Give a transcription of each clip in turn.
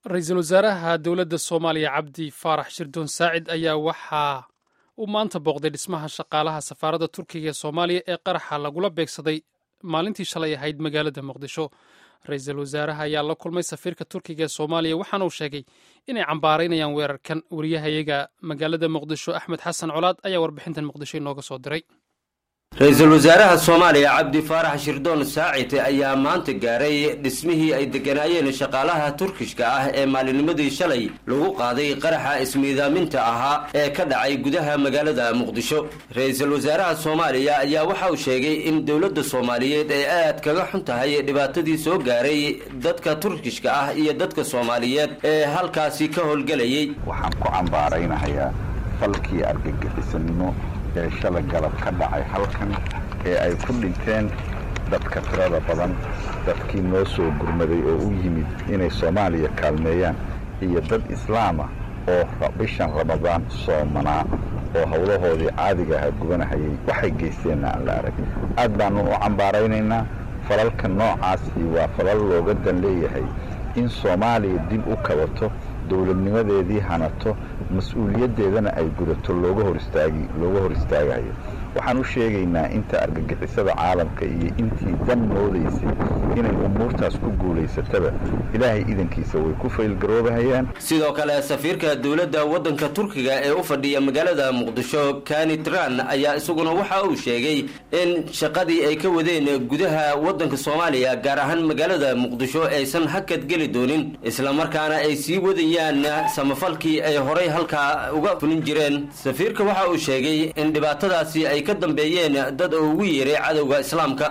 ra-iisul wasaaraha dowladda soomaaliya cabdi faarax shirdoon saacid ayaa waxaa uu maanta booqday dhismaha shaqaalaha safaaradda turkiga ee soomaaliya ee qaraxa lagula beegsaday maalintii shalay ahayd magaalada muqdisho ra-iisul wasaaraha ayaa la kulmay safiirka turkiga ee soomaaliya waxaana uu sheegay inay cambaaraynayaan weerarkan wariyahayaga magaalada muqdisho axmed xasan colaad ayaa warbixintan muqdisho inooga soo diray ra-iisul wasaaraha soomaaliya cabdi faarax shirdoon saacid ayaa maanta gaaray dhismihii ay degganaayeen shaqaalaha turkishka ah ee maalinimadii shalay lagu qaaday qaraxa ismiidaaminta ahaa ee ka dhacay gudaha magaalada muqdisho ra-iisul wasaaraha soomaaliya ayaa waxa uu sheegay in dowladda soomaaliyeed ay aad kaga xun tahay dhibaatadii soo gaaray dadka turkishka ah iyo dadka soomaaliyeed ee halkaasi ka howlgelayay waxaan ku cambaaraynahayaa falkii argagixisanimo ee shala galab ka dhacay halkan ee ay ku dhinteen dadka tirada badan dadkii noo soo gurmaday oo u yimid inay soomaaliya kaalmeeyaan iyo dad islaama oo bishan ramadaan soomanaa oo howlahoodii caadiga aha gubanahayay waxay geysteenna aan la arag aad baannu u cambaaraynaynaa falalka noocaasi waa falal looga dan leeyahay in soomaaliya dib u kabato dowladnimadeedii hanato mas-uuliyaddeedana ay gudato looga hor istaagi looga hor istaagayo waxaan u sheegaynaa inta argagixisada caalamka iyo intii dan moodaysay inay umuurtaas ku guulaysataba ilaahay idankiisa way ku faylgaroobahayaan sidoo kale safiirka dowladda waddanka turkiga ee u fadhiya magaalada muqdisho kanitran ayaa isaguna waxa uu sheegay in shaqadii ay ka wadeen gudaha waddanka soomaaliya gaar ahaan magaalada muqdisho aysan hakad geli doonin islamarkaana ay sii wadayaan samafalkii ay horay halkaa uga fulin jireen safiirka waxa uu sheegay in dhibaatadaasi ay ka dambeeyeen dad oo ugu yeeray cadowga islaamka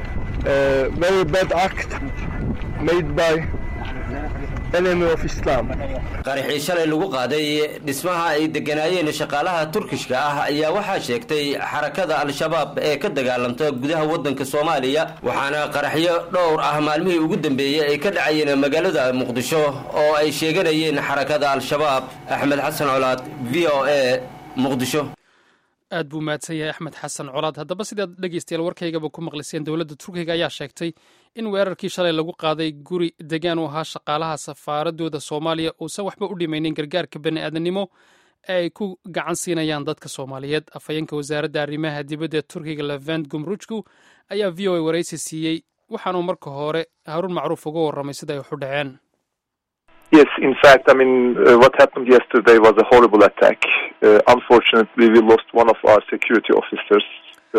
qaraxii shalay lagu qaaday dhismaha ay degganaayeen shaqaalaha turkishka ah ayaa waxaa sheegtay xarakada al-shabaab ee ka dagaalanta gudaha waddanka soomaaliya waxaana qaraxyo dhowr ah maalmihii ugu dambeeyey ay ka dhacayeen magaalada muqdisho oo ay sheeganayeen xarakada al-shabaab axmed xasan colaad v o a muqdisho aad buu mahadsan yahay axmed xasan colaad haddaba sidaad dhegeystayaal warkaygaba ku maqliseen dowladda turkiga ayaa sheegtay in weerarkii shalay lagu qaaday guri degaan u ahaa shaqaalaha safaaradooda soomaaliya uusan waxba u dhimaynin gargaarka bani aadanimo ee ay ku gacan siinayaan dadka soomaaliyeed afhayeenka wasaaradda arrimaha dibadda ee turkiga levent gumrujku ayaa v o a waraysi siiyey waxaanuu marka hore haruun macruuf uga warramay sida ay waxu dhaceen Yes, in fact, I mean, uh, what happened yesterday was a horrible attack. Uh, unfortunately, we lost one of our security officers.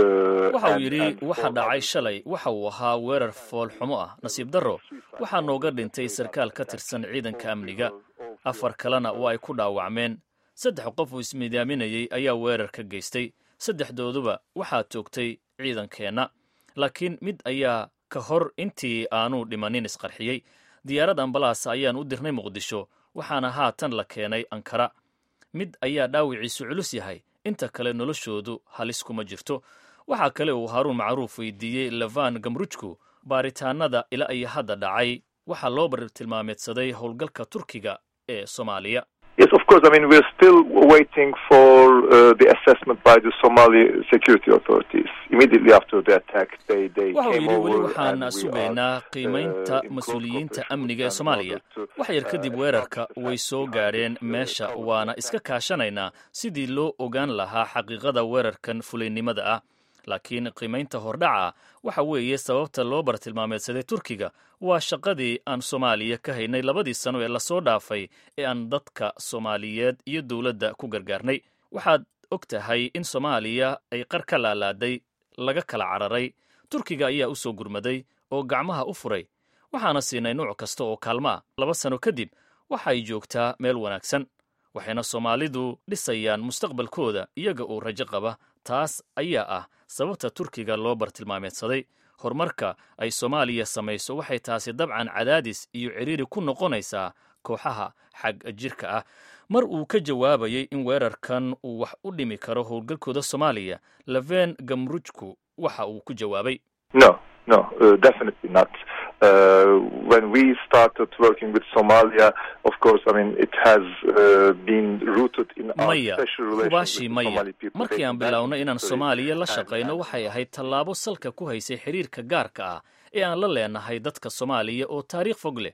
waxa uu yidhi waxa dhacay shalay waxa uu ahaa weerar foolxumo ah nasiib darro waxaa nooga dhintay sarkaal ka tirsan ciidanka amniga afar kalena waa ay ku dhaawacmeen saddex qof uu ismiidaaminayey ayaa weerar ka geystay saddexdooduba waxaa toogtay ciidankeenna laakiin mid ayaa ka hor intii aanu dhimanin isqarxiyey diyaarad ambalaas ayaan u dirnay muqdisho waxaana haatan la keenay ankara mid ayaa dhaawiciisu culus yahay inta kale noloshoodu halis kuma jirto waxaa kale uu haaruun macruuf weydiiyey levan gamrujku baaritaanada ilaa iyo hadda dhacay waxaa loo bartilmaameedsaday howlgalka turkiga ee soomaaliya Yes, of course. I mean, we're still waiting for uh, the assessment by the Somali security authorities. Immediately after the attack, they they waxa uu came yidhi weli over waxaan and we sugaynaa are, qiimaynta uh, in close mas-uuliyiinta cooperation amniga ee with them in soomaaliya order to, wax yar kadib uh, weerarka establish the way facts soo behind gaadheen this, uh, meesha terrorist waana attack. iska kaashanaynaa sidii loo ogaan lahaa xaqiiqada weerarkan fulaynimada ah laakiin qiimaynta hordhaca waxa weeye sababta loo bartilmaameedsaday turkiga waa shaqadii aan soomaaliya ka haynay labadii sano ee lasoo dhaafay ee aan dadka soomaaliyeed iyo dowladda ku gargaarnay waxaad og tahay in soomaaliya ay qar ka laalaaday laga kala cararay turkiga ayaa u soo gurmaday oo gacmaha u furay waxaana siinay nuuc kasta oo kaalmo ah laba sano kadib waxay joogtaa meel wanaagsan waxayna soomaalidu dhisayaan mustaqbalkooda iyaga oo rajo qaba taas ayaa ah sababta turkiga loo bartilmaameedsaday horumarka ay soomaaliya samayso waxay taasi dabcan cadaadis iyo ciriiri ku noqonaysaa kooxaha xag jirka ah mar uu ka jawaabayay in weerarkan uu wax u dhimi karo howlgalkooda soomaaliya leven gamrujku waxa uu ku jawaabay No, no, uh, definitely not. Uh, when we started working with Somalia, of course, I mean, it has uh, been rooted in our maya special relations with hubaashii the maya Somali people. markii aan dating back bilownay inaan history. soomaaliya la And- shaqayno and- waxay ahayd tallaabo salka ku haysay xiriirka gaarka ah ee aan la leenahay dadka soomaaliya oo taariikh fog leh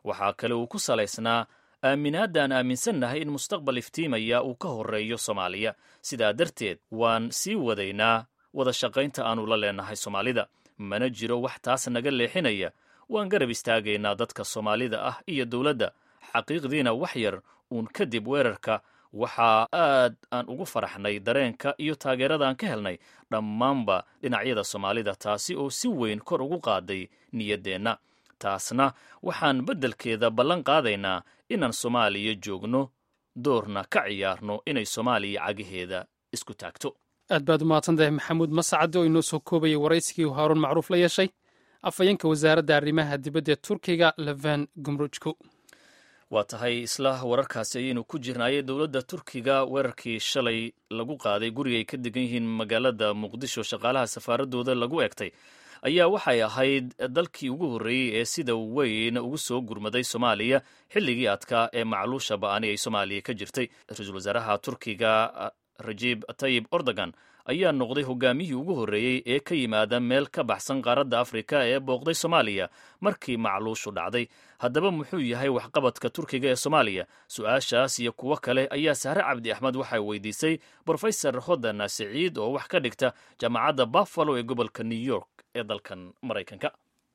waxaa kale uu ku salaysnaa aaminaadda aan aaminsannahay in mustaqbal iftiimaya uu ka horreeyo soomaaliya sidaa darteed waan sii wadaynaa wada shaqaynta aannu la leenahay soomaalida mana jiro wax taas naga leexinaya waan garab istaagaynaa dadka soomaalida ah iyo dowladda xaqiiqdiina wax yar uun kadib weerarka waxaa aad aan ugu faraxnay dareenka iyo taageerada aan ka helnay dhammaanba dhinacyada soomaalida taasi oo si weyn kor ugu qaaday niyaddeenna taasna waxaan beddelkeeda ballan qaadaynaa inaan soomaaliya joogno doorna ka ciyaarno inay soomaaliya cagaheeda isku taagto aad baad u mahadsantahay maxamuud mascade oo inoo soo koobayay waraysigii haaruun macruuf la yeeshay afhayeenka wasaaradda arrimaha dibadda ee turkiga leven gumrujko waa tahay isla wararkaasi ayaynu ku jirnaayey dowladda turkiga weerarkii shalay lagu qaaday guriga ay ka degan yihiin magaalada muqdisho shaqaalaha safaaradooda lagu eegtay ayaa waxay ahayd dalkii ugu horreeyey ee sida weyn ugu soo gurmaday soomaaliya xilligii adkaa ee macluusha ba'ani ay soomaaliya ka jirtay ra-iisul wasaaraha turkiga rajib tayib ordogan ayaa noqday hogaamiyihii ugu horreeyey ee ka yimaada meel ka baxsan qaaradda afrika ee booqday soomaaliya markii macluushu dhacday haddaba muxuu yahay waxqabadka turkiga ee soomaaliya su-aashaas iyo kuwo kale ayaa sahre cabdi axmed waxay weydiisay brofesor hodan siciid oo wax ka dhigta jaamacadda buffalo ee gobolka new york ee dalkan maraykanka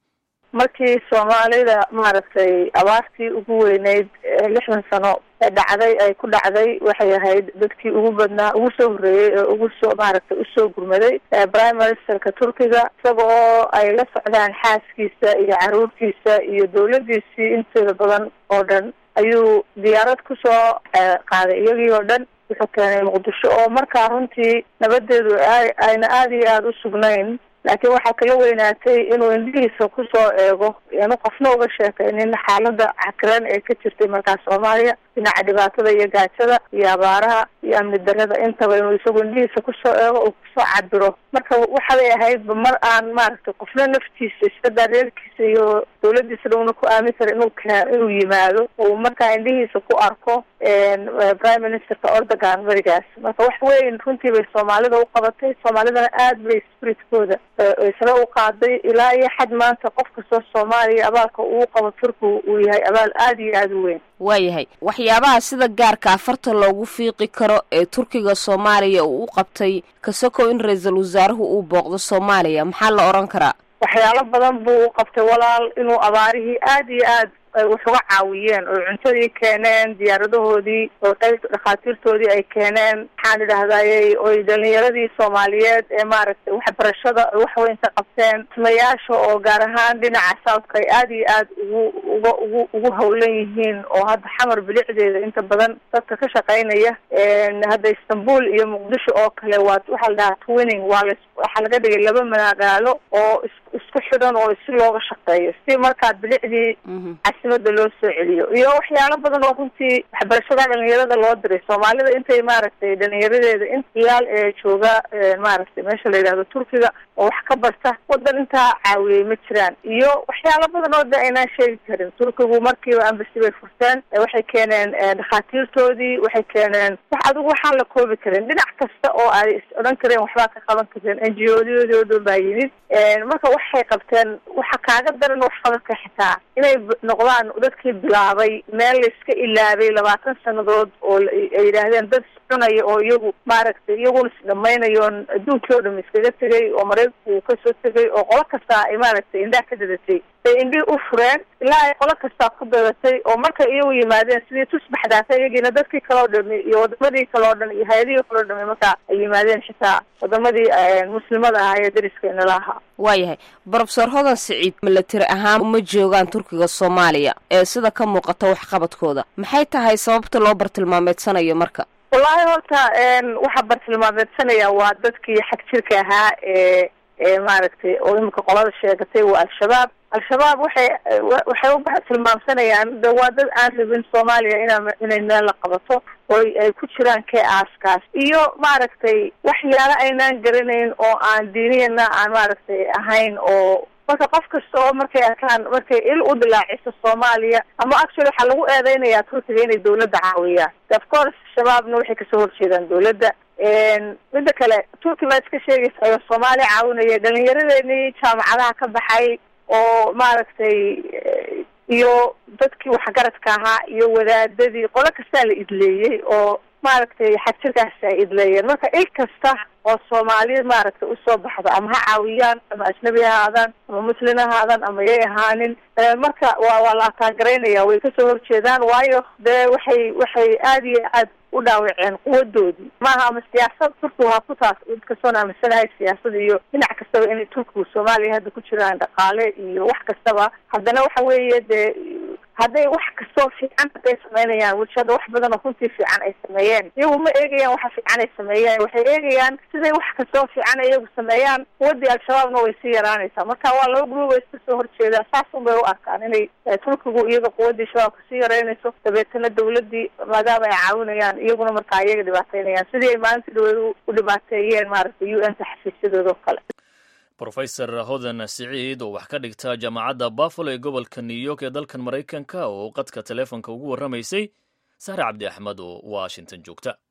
markii soomaalida maaragtay abaartii ugu weyneyd lixdan sano ee dhacday ay ku dhacday waxay ahayd dadkii ugu badnaa ugu soo horreeyey ee ugu soo maaragtay usoo gurmaday prime ministerka turkiga isaga oo ay la socdaan xaaskiisa iyo caruurtiisa iyo dawladiisii inteeda badan oo dhan ayuu diyaarad kusoo qaaday iyagii oo dhan wuxuu keenay muqdisho oo markaa runtii nabadeedu ayna aada iyo aada u sugnayn laakiin waxaa kala weynaatay inuu indhihiisa kusoo eego aanu qofna uga sheekaynin xaalada cakiran ee ka jirtay markaa soomaaliya dhinaca dhibaatada iyo gaajada iyo abaaraha iyo amni darada intaba inuu isagu indhihiisa kusoo eego uu kusoo cabiro marka waxaday ahaydba mar aan maaragtay qofna naftiisa iskadaa reerkiisa iyo dawladiisana una ku aamin kara inuu k inuu yimaado uu markaa indhihiisa ku arko prime ministerka ordogan berigaas marka wax weyn runtii bay soomaalida u qabatay soomaalidana aad bay spiritkooda isla u qaaday ilaa iyo xad maanta qof kastoo soomaaliya abaalka uu qabo turkigu uu yahay abaal aada iyo aada u weyn waayahay waxyaabaha sida gaarka afarta loogu fiiqi karo ee turkiga soomaaliya uu u qabtay kasokow in ra-iisul wasaaruhu uu booqdo soomaaliya maxaa la odhan karaa waxyaalo badan buu u qabtay walaal inuu abaarihii aada iyo aad wax uga caawiyeen oo cuntadii keeneen diyaaradahoodii oo qayb dhakhaatiirtoodii ay keeneen maxaan idhahdayey oy dhalinyaradii soomaaliyeed ee maaragtay waxbarashada wax weyn ka qabteen ismayaasha oo gaar ahaan dhinaca southka ay aada iyo aad ugu uga ugu ugu hawlan yihiin oo hadda xamar bilicdeeda inta badan dadka ka shaqaynaya hadda istanbul iyo muqdisho oo kale waa waxaa la dhahaa twinning waa la waxaa laga dhigay laba magaalo oo isku xidhan oo si looga shaqeeyo si markaa bilicdii casimada loo soo celiyo iyo waxyaalo badan oo runtii waxbarashada dhalinyarada loo diray soomaalida intay maaragtay dhalinyaradeeda in iyaal ee jooga maaragtay meesha la yidhahdo turkiga oo wax ka barta wadan intaa caawiyey ma jiraan iyo waxyaalo badan oo de aynaan sheegi karin turkigu markiiba ambasi bay furteen waxay keeneen dhakhaatiirtoodii waxay keeneen wax adigu waxaan la koobi karin dhinac kasta oo ay is odhan kareen waxbaa ka qaban kareen n g o doodo baa yimid marka waxay qabteen waxa kaaga daran waxqabadka xitaa inay noqdaan dadkii bilaabay meel layska ilaabay labaatan sanadood oo ay yidhaahdeen dad iscunaya oo iyagu maaragtay iyaguna isdhamaynayoon adduunkii oo dham iskaga tegay oo maraykanku uu kasoo tegay oo qolo kastaa ay maaragtay indhaha ka dadatay bay indhihii u fureen ilaa ay qolo kastaa ku dadatay oo markay iyagu yimaadeen sidii tusbaxdaata iyagiina dadkii kaleo dhami iyo wadamadii kaleo dhan iyo hay-adihii kaleo dhami markaa ay yimaadeen xitaa wadamadii muslimada ahaa ee dariskeena la ahaa waayahay brofesor hodan siciid milatiri ahaan uma joogaan turkiga soomaaliya ee sida ka muuqata waxqabadkooda maxay tahay sababta loo bartilmaameedsanayo marka wallaahi horta waxaa bartilmaameedsanaya waa dadkii xag jirka ahaa ee ee maaragtay oo imika qolada sheegatay waa al-shabaab al-shabaab waxay waxay u tilmaamsanayaan de waa dad aan rabin soomaaliya ina inay meel la qabato oo ay ku jiraan kee aaskaas iyo maaragtay waxyaalo aynaan garanayn oo aan diiniyana aan maaragtay ahayn oo marka qof kasta oo markay arkaan markay il u dilaaciso soomaaliya ama actually waxaa lagu eedeynayaa turkiga inay dawladda caawiyaan of course shabaabna waxay kasoo horjeedaan dawladda midda kale turki baa iska sheegaysa oo soomaaliya caawinaya dhalinyaradeenii jaamacadaha ka baxay oo maaragtay iyo dadkii waxgaradka ahaa iyo wadaadadii qolo kastaa la idleeyey oo maaragtay xagjirkaasi ay idleeyeen marka il kasta oo soomaali maaragtay usoo baxdo ama ha caawiyaan ama ajnabi ha ahaadaan ama muslin ha ahaadaan ama yay ahaanin marka waa waa la ataagaraynaya way kasoo horjeedaan waayo dee waxay waxay aada iyo aad u dhaawaceen quwadoodii maaha ama siyaasad turkigu ha ku taas kastoon aaminsanahay siyaasada iyo dhinac kastaba inay turkigu soomaaliya hadda ku jiraan dhaqaale iyo wax kastaba haddana waxa weeye dee hadday wax kastoo fiican hadday sameynayaan weli hadda wax badan oo runtii fiican ay sameeyeen iyagu ma eegayaan waxa fiican ay sameeyeen waxay eegayaan siday wax kastoo fiican iyagu sameeyaan quwadii al-shabaabna way sii yaraanaysaa marka waa laba gruub ay iska soo horjeedaan saasun bay u arkaan inay turkigu iyaga quwadii shabaabka sii yaraynayso dabeetana dawladii maadaama ay caawinayaan iyaguna markaa iyaga dhibaateynayaan sidii ay maalintii dhaweed u dhibaateeyeen maaragtay u n ta xafiisyadooda oo kale rofesor hodan siciid oo wax ka dhigta jaamacadda buffalo ee gobolka new york ee dalkan maraykanka oo qadka teleefonka ugu warramaysay sahre cabdi axmed oo washington joogta